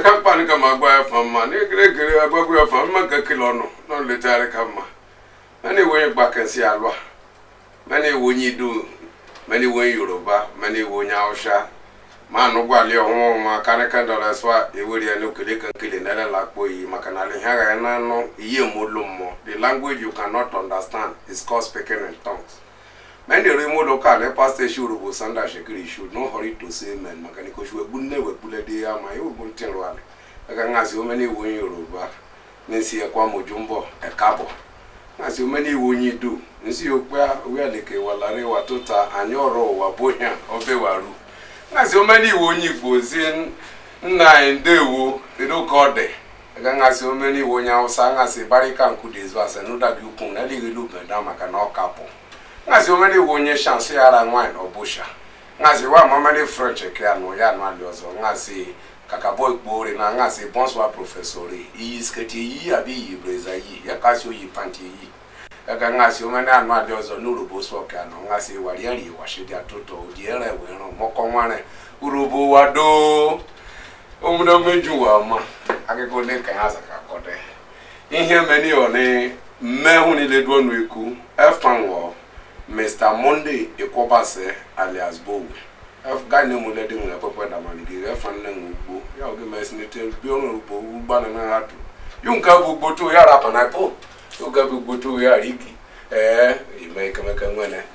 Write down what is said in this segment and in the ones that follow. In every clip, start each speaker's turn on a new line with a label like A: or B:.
A: ka mkpa ka ma gwa ya fa mma na egere egere agbagwo ya fa mma ka kele ọnụ na nletagharị ka mma mana iwe onye gbakensị alụa mana iwe onye idu mana iwe onye yoruba mana iwe onye hausa ma anụgwali ọhụụ ma karịka dọlaswa ewere ya n'okele ka nkele nelela akpọ iyi maka na ala ihe agha na anụ ihe molu mmụọ the language you cannot understand is called speaking in tongues many remote local pastor shuru bo sanda shekiri should no hurry to say amen maka ni ko shwe bunne we kule de ya ma yo bun tin rwale aka ngasi o many won yoruba nsi e kwa mojumbo e kabo ngasi o many won yidu nsi o pa we aleke walare wa tota anyoro wa bohia obe waru ngasi o many won yigbo zin nna ndewo edo kode aka ngasi o many won ya usa ngasi barika nkudezu asenu da bi ukun na ligilu benda maka na okapo ngazi omene iwe onye shansi yara nwanyị ọbụsha ngazi wa mamadi french ke anụ ya anụ alị ọzọ ngazi kakabo ikpori na ngazi bonswa profesori iyi sketi iyi abi iyi breza iyi ya kasi oyi panti iyi ega ngazi omene anụ alị ọzọ n'urubo so ke anụ ngazi wari eri washidi atụtọ odi ere were mọkọ nwere urubo wado omudo meju wa ma akụkọ ndị ka ya zaka kọde ihe meni oni mmehu niile duo n'ekwu efanwọ mr monday ekwobase alias bowe gane mu lede mu epepe da mani gi efa nne mu ugbo ya oge mes ni te bi onu ugbo ugba na na hatu yun ka bu ugbo to ya rapa na po yun ka bu ugbo to ya riki eh ime kemeke nwene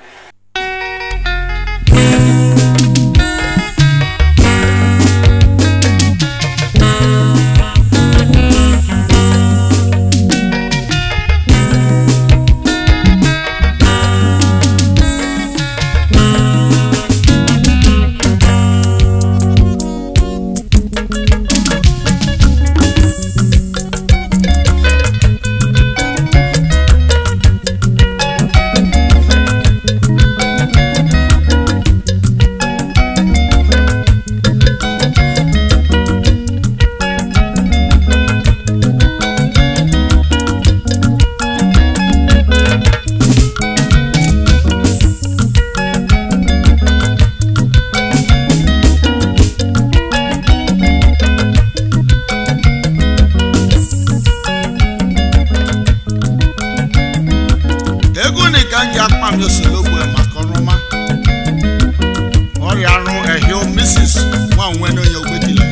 B: ego ni ka ń ya pàmì oṣù lógo ẹ̀ màkà ọ̀rọ̀mà ọ̀rẹ́ àrùn ẹ̀hìn mrs wọn àwọn ẹni onye ògbéjìlẹ̀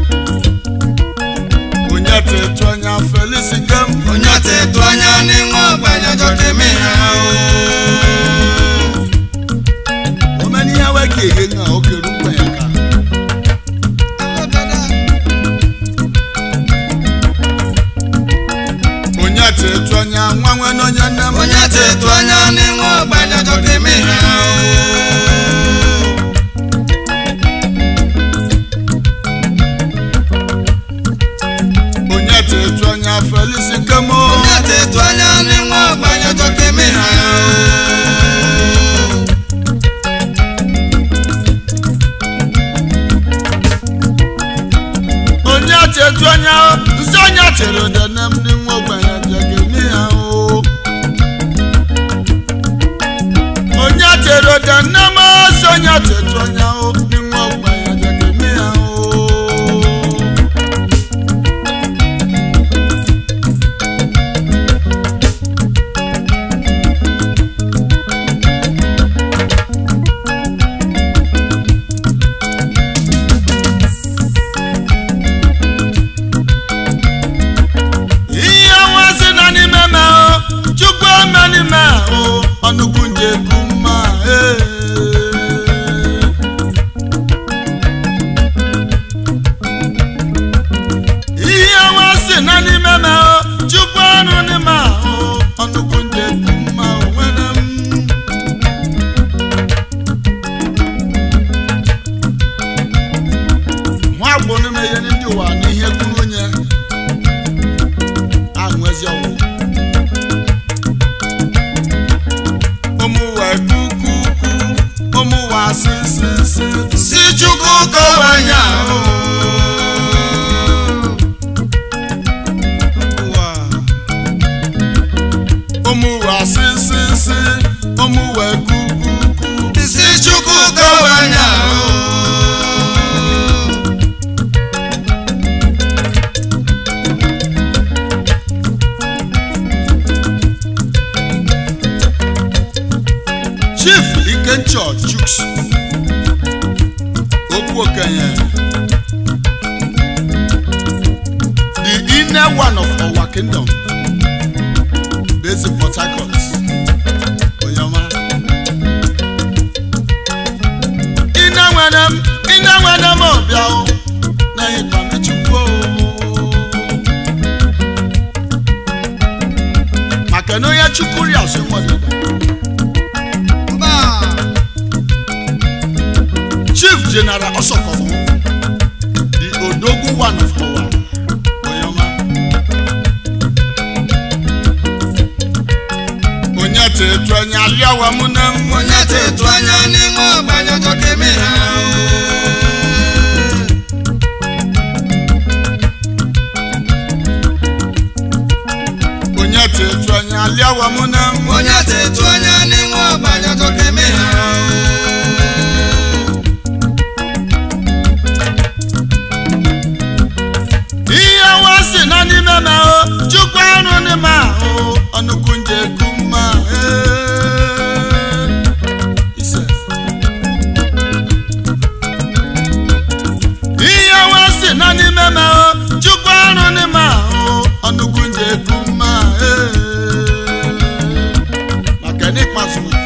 B: onye tètè ọnya felix gem
C: onye tètè anya n'ịṅụ ọgbanya jọkeme ha
B: omeni ihe wee ka ehe ṅa oge rukwa ya ka onye tètè ọnya nwa nwere onye nne m
C: onye tètè anya n'ịṅụ ọgbanya jọkeme ha
B: onye tètè ọnya felix gem o.
C: onye tètè anya n'ịṅụ ọgbanya jọkeme ha
B: onye chetu anya nsị onye chere udene m n'inwe ogbenye jegemi ya o onye chere udene m nsị onye chetu anya o n'inwe ogbenye jegemi ya o ihe nwa si na n'ime me o chukwu eme n'ime o ọnụgwu nje bụ mma ee. ihe nwa si na n'ime me o chukwu ọnụ n'ime ahụ ọnụgwu nje bụ mma o nwere m nwa agbụ n'ime ihe ndị ụwa na ihe kwuru onye ahụ ezi ọwụ ụmụwa kukuku ụmụwa sisisi
C: si chukwu kọwanya ahụ
B: ụmụwa sisisi ụmụwa kukuku
C: si chukwu kọwanya ahụ
B: major chuks okwu okenye the inner one of our kingdom based in port harcourt onyoma ina nwere m ina nwere m ọbịa o na ịkpamechukwu maka na onye chukwu ri asụ nwadida
C: mba
B: chief general osokomo the odogwu one of our onyoma onye tetu anya aliawa mụ na m
C: onye tetu anya n'inwe ọgbanya jọkeme ha
B: onye tetu anya aliawa mụ na m
C: onye tetu anya n'inwe ọgbanya jọkeme ha
B: ihe wa si na n'ime m ahụ chukwu arụ n'ime ahụ ọnụkwu nje ekwu mma ee. Ise. ihe wa si na n'ime m ahụ chukwu arụ n'ime ahụ ọnụkwu nje ekwu mma ee. maka na ịkpasu okwu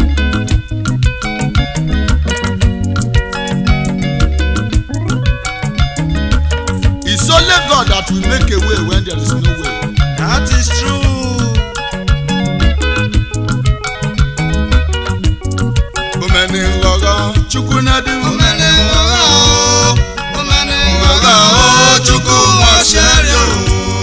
B: It's only God that will make a way when there is no way.
C: that is true
B: Omeni ngọgọ Chukwu na-adị m.
C: omene nghọghọ o omene nghọghọ o chukwu nwa chiari o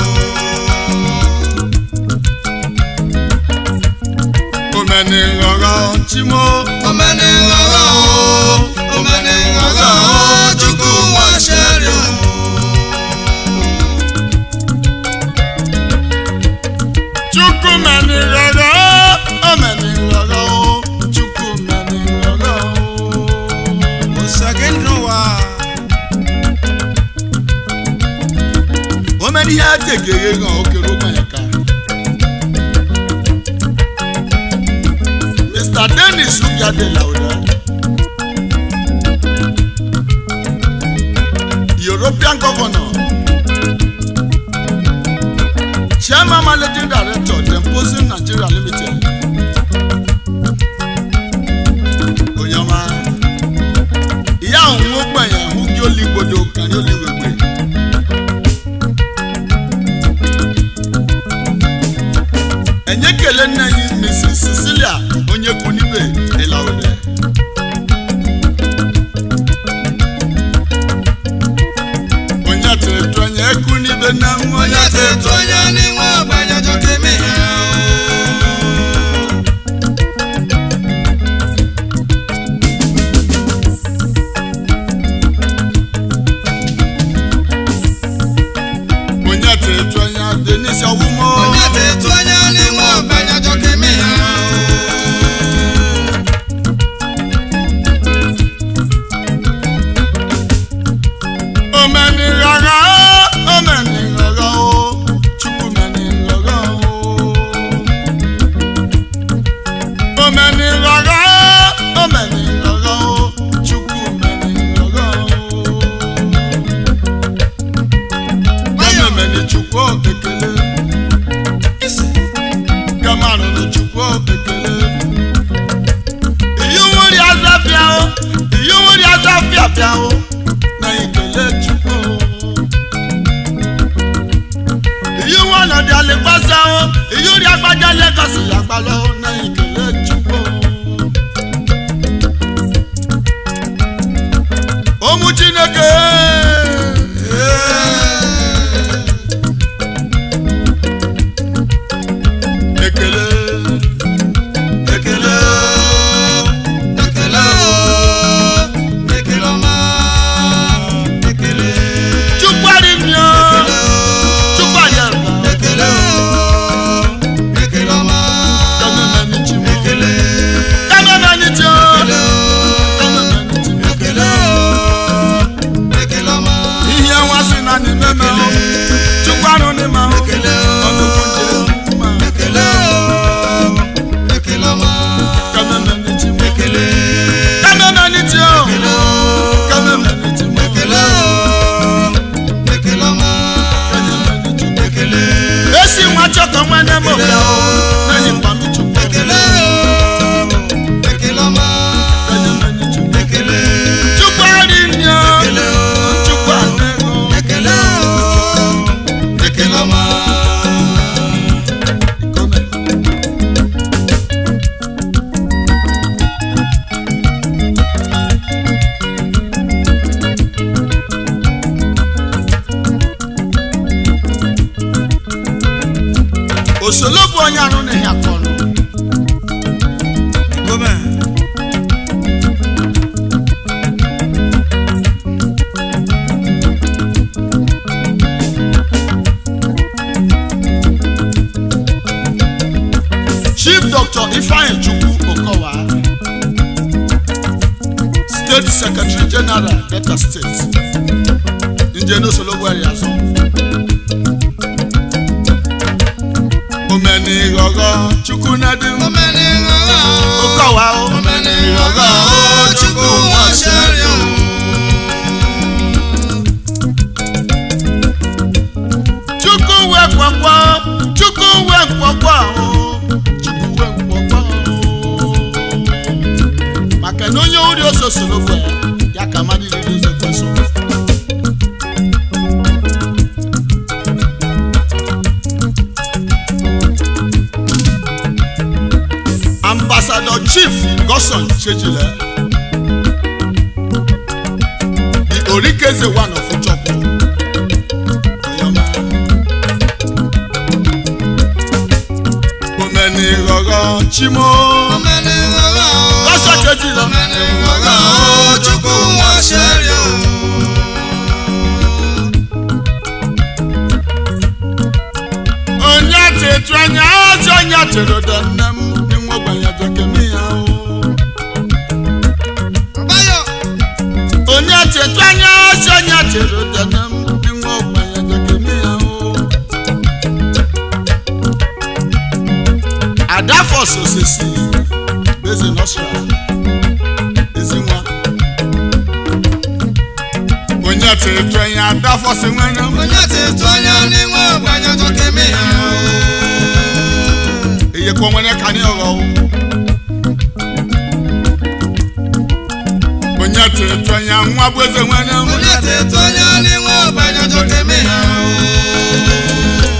B: Omeni ngọgọ Chimo.
C: omene nghọghọ o omene nghọghọ o chukwu nwa chiari o
B: Chukwu meni ngọgọ. Omeni ngọgọ Chukwu meni ngọgọ.
C: osage n'ụwa
B: Omeni ihe ategere gan okere ụgbọnya ka. Mr. Dennis Ubiade Lauda. European governor. Chairman Managing Director, Demposing Nigeria Limited. Onyoma. Ìyá òun ó gbẹ̀yìn ẹ̀hún kí ó lè gbọdọ̀ kan ní olùwẹ̀gbẹ̀. Ẹ̀yẹ́ kele nne yìí Mrs. Cecilia onye kwu n'ibe Ịlawụdẹ. Onye tụrụ onye ekwu n'ibe na nwa
C: onye tetu anya n'inwe ọgbanya jọkeme ha
B: onye tụrụ onye Denise Ọwụmọ.
C: onye tetu anya n'inwe ọgbanya jọkeme ha
B: Omeni rara o, omeni rara o, Chukwu meni rara o. Omeni rara o, omeni rara o, Chukwu meni rara o. Ememeni Chukwu ekele. Gamarụrụ Chukwu ekele. Iyi nwere azafịa o, iyi nwere azafịa bịa o. na ikele chukwu iyi wọn ọnọdụ alịgbasa o iyi ori agbaja legọsi agbalọ na ikele chukwu ụmụ chineke ekele
C: ekele o ekele o ekele ọma ekele
B: chukwu arịmịọ chukwu ayọrọ
C: ekele o ekele ọma
B: chief dr ifeanyi chukwu okowa state secretary general delta state njenosologbori azọ omeni ghọghọ chukwu nadi
C: omeni ghọghọ
B: okowa o
C: omeni ghọghọ o chukwu nwa ṣẹ́rí o.
B: chukwu we kwakwa chukwu we kwakwa o chukwu we kwakwa o maka na onye ori ose sologbo ya ya ka mmadụ iri ozo kweso ambassador chief goson chejile the orikeze one of uchokwu oyoma omeni ghọghọ chimo
C: omeni ghọghọ o
B: goson chejile
C: omeni ghọghọ o chukwu nwa ṣẹ́rí o.
B: onye tetu anya ọzọ onye tere da nne m n'inwe ogbenye jekemi ya o
C: Báyọ̀
B: onye tetu anya ọzọ onye tere da nne m n'inwe ogbenye jekemi ya o adafọs osisi bezi nọsra ezinwa onye tetu anya adafọs nwere m
C: onye tètè anya n'inwe ọgbanya jọkemi ha o.
B: eye kọ nwere ka ní ọrọ o onye tetu anya nwa bụ eze nwere m
C: onye tètè anya n'inwe ọgbanya jọkemi ha o.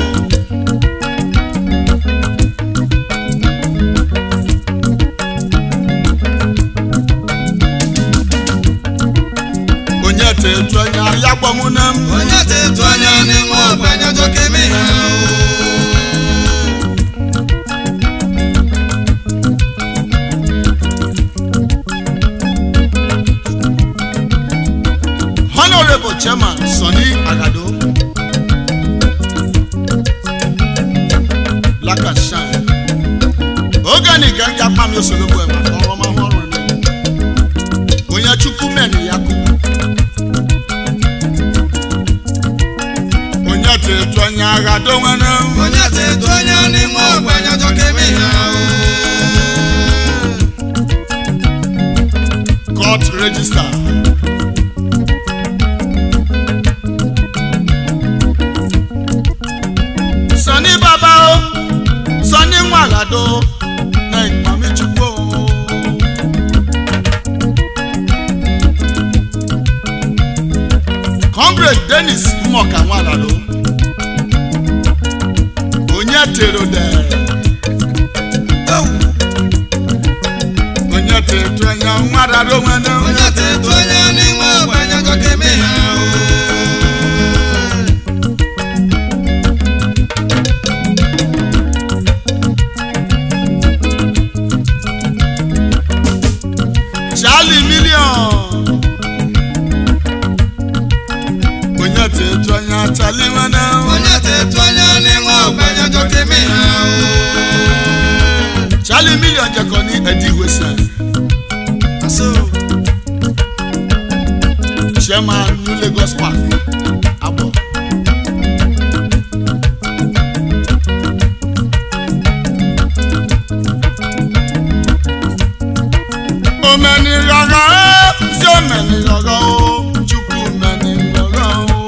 B: onye tetu anya ya gbọmụ na m
C: onye tètè anya n'inwe ọgbanya jọkemi ha o.
B: honorable chairman sani agado black and shine oge ni ga ya kpam ya osologbo ema ka ọrụ ọma ọrụ ni onye chukwu meni ya kụ onye tetu anya agado nwere m
C: onye tètè anya n'inwe ọgbanya jọkemi ha o.
B: court register. Sani baba o, Sani Nwagado na ìpàmì chukwu o. Comrade Dennis Mmoka Nwagado, onye tero dee. onye tetu anya nwadado nwere m.
C: onye tètè anya n'inwe ọgbanya jọkemi ha o.
B: Charlie million. onye tetu anya Charlie nwere m.
C: onye tètè anya n'inwe ọgbanya jọkemi ha o.
B: Charlie million jẹkọ ní ẹdí ìwésẹ.
C: Aso.
B: chairman new Lagos park abọ. omeni rọrọ o sí omeni rọrọ o chukwu omeni rọrọ o.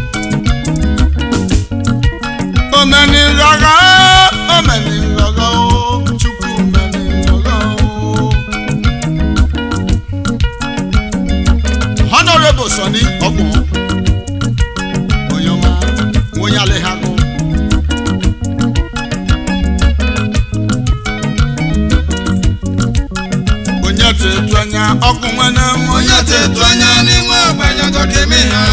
B: omeni rọrọ o omeni rọrọ o chukwu omeni rọrọ o. honourable sani ọgbọ̀n oyoma wonyalehago onye tetu anya ọkụ nwene m
C: onye tètè anya n'inwe ọgbanya jọkemi ha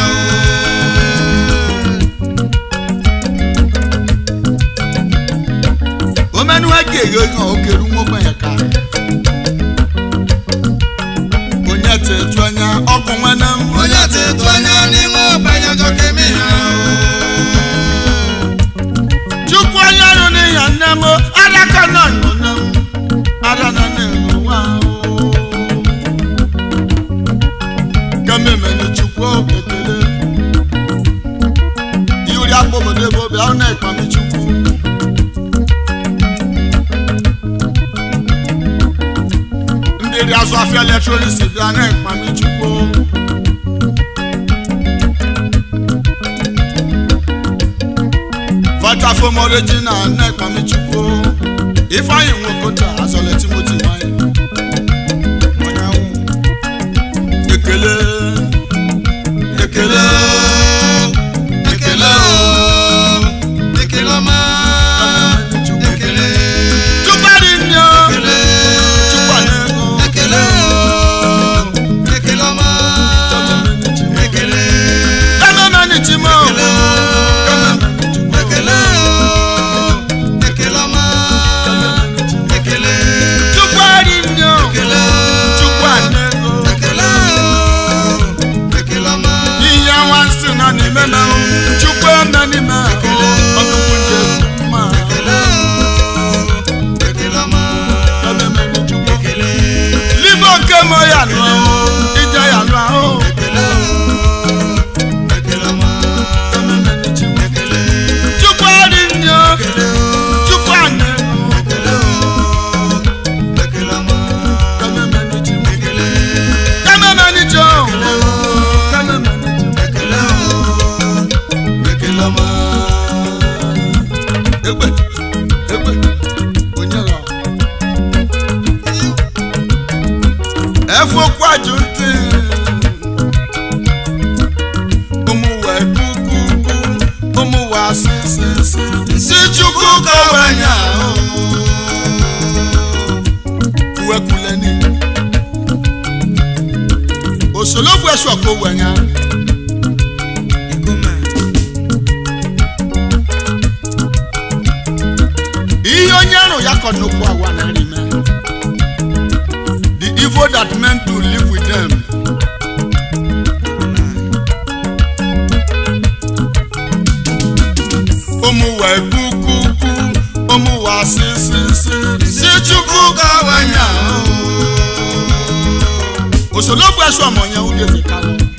B: omenu ege eghe ihe okeru nwogbenye ka onye tetu anya ọkụ nwene m
C: o. onye tètè anya n'inwe ọgbanya jọkemi ha
B: chukwu onye ọrụ n'ihe nne m adaka nọ nọ nne m dị azụ afịa eletrọniks bịa na-ekpami chukwu vatafom original na-ekpami chukwu ifeanyị nwokota azọle timoti nwanyị onyanwụ ekele ekele
C: ekele o ekele ọma ekele
B: chukwadị nne
C: ekele
B: chukwadị ego
C: ekele o ekele ọma ekele
B: kamemeni chimo
C: ekele o ekele ọma ekele
B: chukwadị nne
C: ekele
B: chukwadị ego
C: ekele o ekele ọma
B: ihe nwansị nọ n'ime na chukwu eme n'ime ọnụkwụ nje mma
C: ekele o ekele ọma
B: kamemeni chukwu
C: ekele
B: libo nke mo ya nụ ije ya nụ ahụ
C: ekele o ekele ọma
B: kamemeni chukwu
C: ekele
B: chukwadị nne
C: ekele o
B: chukwadị ego
C: ekele o ekele ọma
B: kamemeni chukwu
C: ekele
B: kamemeni chukwu kamemeni chukwu
C: ekele o ekele ọma
B: egbe egbe onye ghọ efokwu ajụ ntị ụmụ wee kukuku ụmụ wee asịsịsị nsị chukwu kọwenya uwekuleni osologbu esoko wenya
C: ikume
B: ihe onye arụ ya kọ n'okwu awa na rime the evil that men do live with them ụmụ wee kukuku ụmụ wa sisisi si chukwu gawanya osologbu ẹsọ ọmọ yẹn ó dé fi kálọ